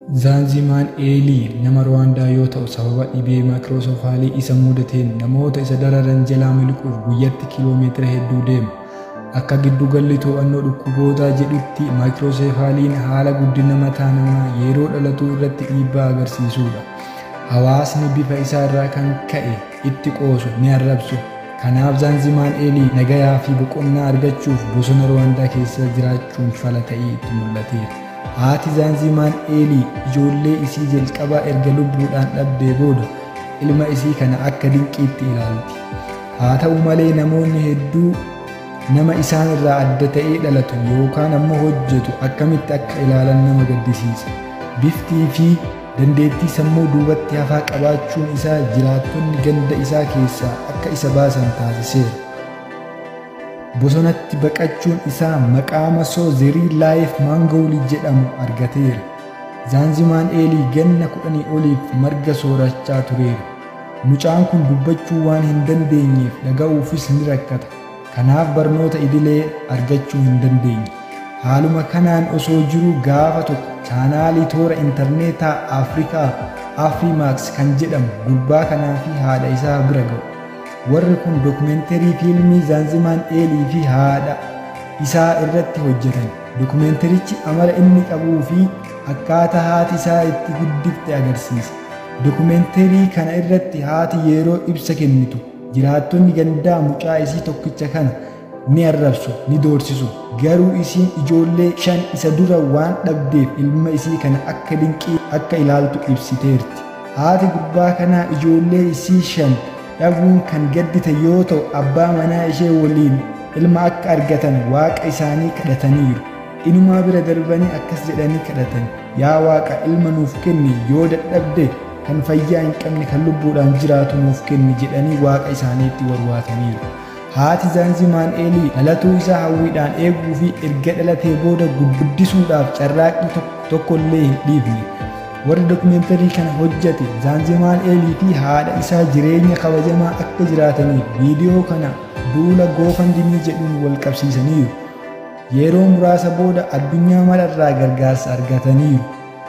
Zaanzimaan Eelii nama Ruwaandaa yoo ta'u sababa dhibee maakiroosoofaalii isa mudateen namoota isa dararan jalaa miliquuf guyyatti kiiloomeetira hedduu deema. Akka giddugalli to'annoo dhukkubootaa jedhutti maakirooseefaaliin haala guddina mataa namaa yeroo dhalatuu irratti dhiibbaa agarsiisudha. Hawaasni bifa isaa irraa kan ka'e itti qoosu ni arrabsu. Kanaaf Zaanzimaan Eelii nagayaa fi boqonnaa argachuuf bosona Ruwaandaa keessa jiraachuun fala ta'ee itti mul'ateera. Haati Zaanzimaan Eelii ijoollee isii jalqabaa erga lubbuudhaan dhabdee booda ilma isii kana akka dinqiitti ilaalti. Haa ta'u malee namoonni hedduu nama isaan irraa adda ta'ee dhalatu yookaan ammoo hojjetu akkamitti akka ilaalan nama gaddisiisa. Biftii fi dandeettii sammuu duubatti hafaa qabaachuun isaa jiraattonni ganda isaa keessaa akka isa baasan taasiseera. Bosonatti baqachuun isaa maqaa masoo zerii laayif maangowlii jedhamu argateera. Zaanzimaan Eelii ganna kudhanii oliif marga soorachaa tureera. Mucaan kun dubbachuu waan hin dandeenyeef dhaga'uufis ni rakkata. Kanaaf barnoota idilee argachuu hin dandeenye. Haaluma kanaan osoo jiru gaafa tokko chaanaalii toora intarneetaa Afrikaa Afrimax kan jedhamu gurbaa kanaa fi haadha isaa bira ga'u. Warri kun dokumenterii fiilmii Zaanzimaan Eelii fi haadha isaa irratti hojjetan. Dokumenterichi amala inni qabuu fi akkaataa haati isaa itti guddifte agarsiisa. Dokumenterii kana irratti haati yeroo ibsa kennitu jiraattonni gandaa mucaa isii tokkicha kana ni arrabsu ni doorsisu garuu isiin ijoollee shan isa dura waan dhabdeef ilma isii kana akka dinqii akka ilaaltu ibsiteerti. Haati gurbaa kanaa ijoollee isii shan dhabuun kan gaddite yoo ta'u abbaa manaa ishee waliin ilma akka argatan waaqa isaanii kadhataniiru. Inumaa bira darbanii akkas jedhanii kadhatan yaa waaqa ilma nuuf kenni yoo dadhabde kan fayyaa hin qabne kan lubbuudhaan jiraatu nuuf kenni jedhanii waaqa isaaniitti warwaataniiru. Haati Zaanzimaan Eelii dhalatuu isaa hawwiidhaan eeguu fi erga dhalatee booda guddisuudhaaf carraaqqii tokkollee hin dhiifne. Warri dokumeentarii kana hojjete Zaanzimaan Eelii fi haadha isaa jireenya kabajamaa akka jiraataniif viidiyoo kana duula goofandimii jedhuun wal qabsiisaniiru. Yeroo muraasa booda addunyaa mararraa gargaarsa argataniiru.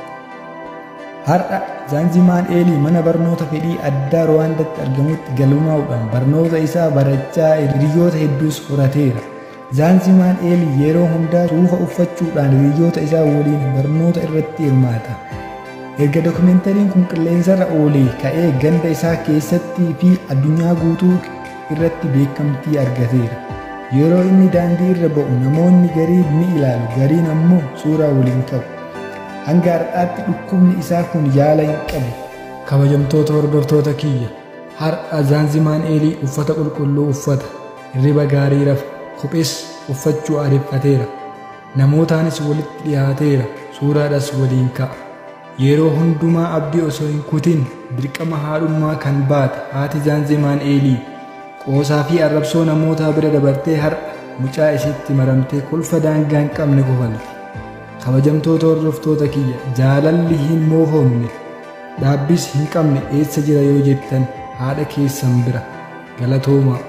Har'a Zaanzimaan Eelii mana barnoota fedhii addaa Ruwaandatti argamutti galmaa'uudhaan barnoota isaa barachaa hiriyoota hedduus horateera. Zaanzimaan Eelii yeroo hundaa suufa uffachuudhaan hiriyoota isaa waliin barnoota irratti hirmaata. Erga dokumentariin kun qilleensarra oolee ka'ee ganda isaa keessattii fi addunyaa guutuu irratti beekamtii argateera. Yeroo inni daandii irra ba'u namoonni gariin ni ilaalu gariin ammoo suuraa waliin qabu. hanga har'aatti dhukkubni isaa kun yaala hin qabu. Kabajamtoota hordoftoota kiyya har'a Zaanzimaan Eelii uffata qulqulluu uffata hirriba gaarii rafa kophees uffachuu aadeffateera. Namootaanis walitti dhiyaateera suuraadhas waliin ka'a. Yeroo hundumaa abdii osoo hin kutin dirqama haadhummaa kan baate haati Zaanzimaan Eelii qoosaa fi arrabsoo namootaa bira dabartee har'a mucaa isheetti maramtee kolfa daangaa hin qabne kofalti. kabajamtoota hordoftoota kiyya jaalalli hin moofomne dhaabbis hin qabne eessa jira yoo jettan haadha keessan bira galatooma